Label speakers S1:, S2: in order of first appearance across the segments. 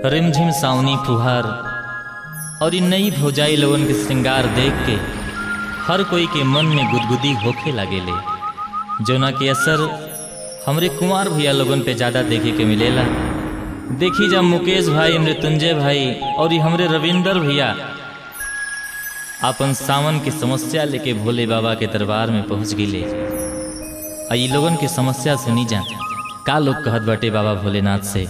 S1: रिमझिम सावनी फुहार और इ नई भौजाई लोगन के श्रृंगार देख के हर कोई के मन में गुदगुदी होखे लागेले जोना के असर हमरे कुमार भैया लोगन पे ज़्यादा देखे के मिलेला देखी जब मुकेश भाई मृत्युंजय भाई और ये हमरे रविंदर भैया अपन सावन की समस्या लेके भोले बाबा के दरबार में पहुंच गिले आ ई लोगन के समस्या सुनी जा का लोग कहत बाटे बाबा भोलेनाथ से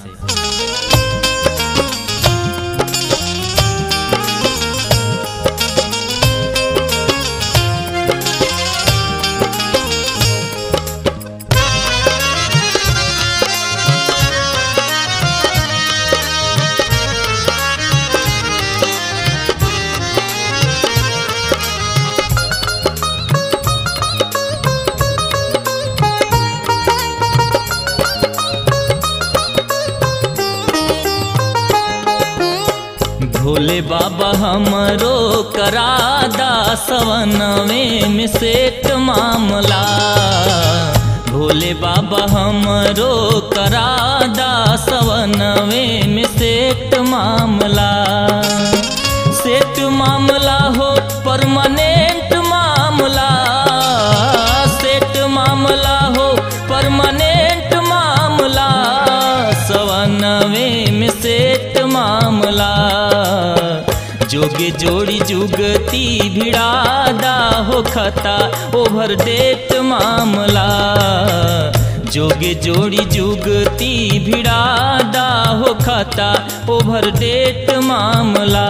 S1: भोले बाबा हमरो करादा सवनवे में सेठ मामला भोले बाबा हमरो करादा सवनवे में सेठ मामला सेठ मामला हो परमानेंट मामला सेठ मामला हो परमानेंट मामला सवनवे में सेठ मामला जोगे जोड़ी जुगती भिड़ादा हो खता ओवर डेट मामला जोगे जोड़ी जुगती भिड़ादा हो खता ओवर डेट मामला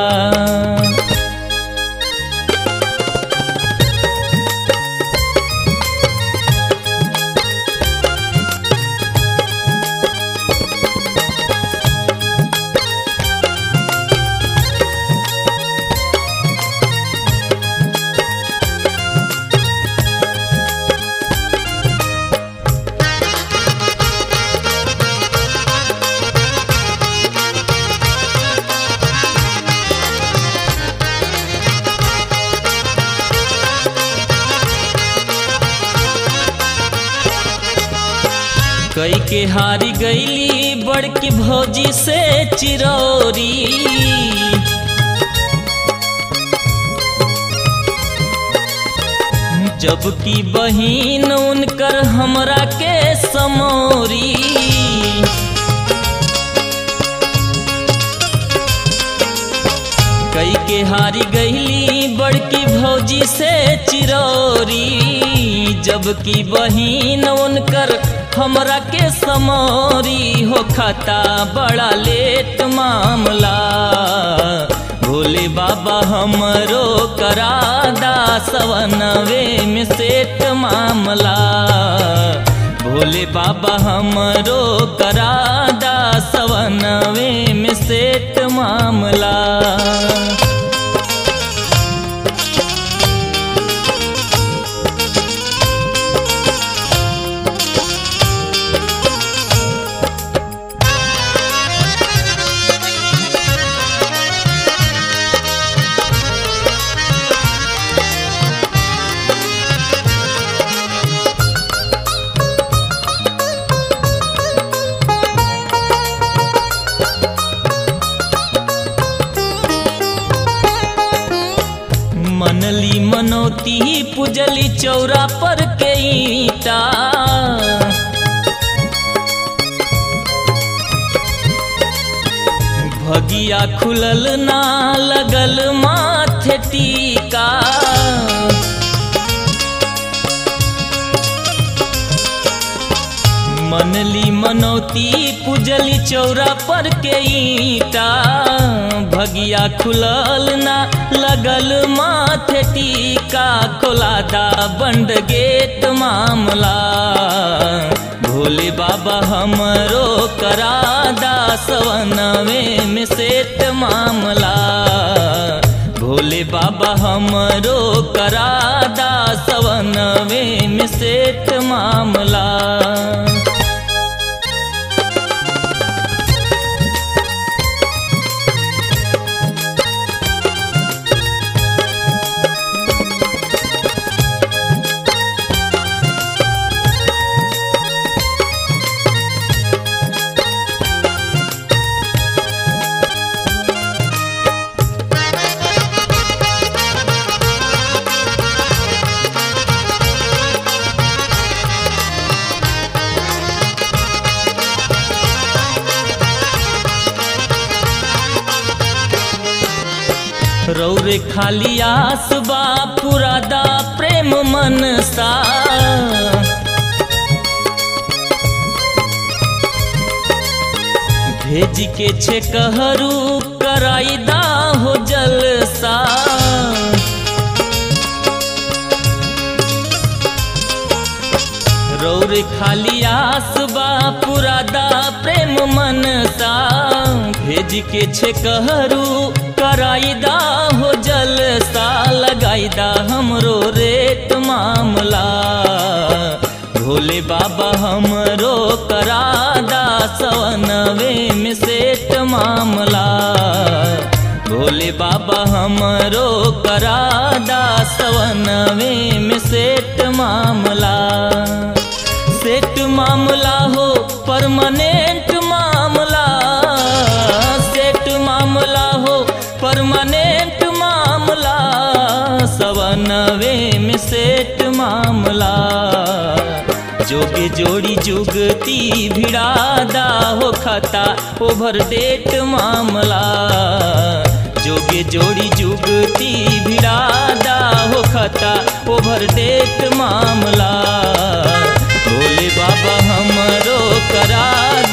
S1: कई के हारी गईली बड़की भौजी से चिरौरी जबकि बहिन उनकर हमरा के समोरी कई के हारी गईली बड़की भौजी से चिरौरी जबकि बहिन उनकर हमरा के समोरी हो खाता बड़ा लेट मामला भोले बाबा हमरो करादा सवनवे में सेठ मामला भोले बाबा हमरो करादा सवनवे में सेठ मामला मनली मनोती पुजली चौरा पर के ईटा भगिया खुलल ना लगल माथे टीका मनली मनौती पुजली चौरा पर के ईटा भगिया खुलल ना लगल माथे टीका खोलादा बंड गेट मामला भोले बाबा हमरो करादा सवनवे में सेठ मामला भोले बाबा हमरो करादा सवनवे में सेठ मामला रौरे खाली आस बा पुरादा प्रेम मन सा भेज के छे कहरू कराईदा हो जलसा रौर खाली आस बा पुरादा प्रेम मन सा भेज के छे कहरू कराईदा हो जलसा लगाईदा हमरो रेट मामला भोले बाबा हमरो करादा सवनवे में सेठ मामला भोले बाबा हमरो करादा सवनवे में सेठ मामला सेठ मामला हो परमानेंट मामला सेठ मामला हो परमानेंट मामला सवनवे में सेठ मामला जोगे जोड़ी जुगती भिड़ादा हो खता ओवर डेट मामला जोगे जोड़ी जुगती भिड़ादा हो खता ओवर डेट मामला भोले बाबा हमरो करा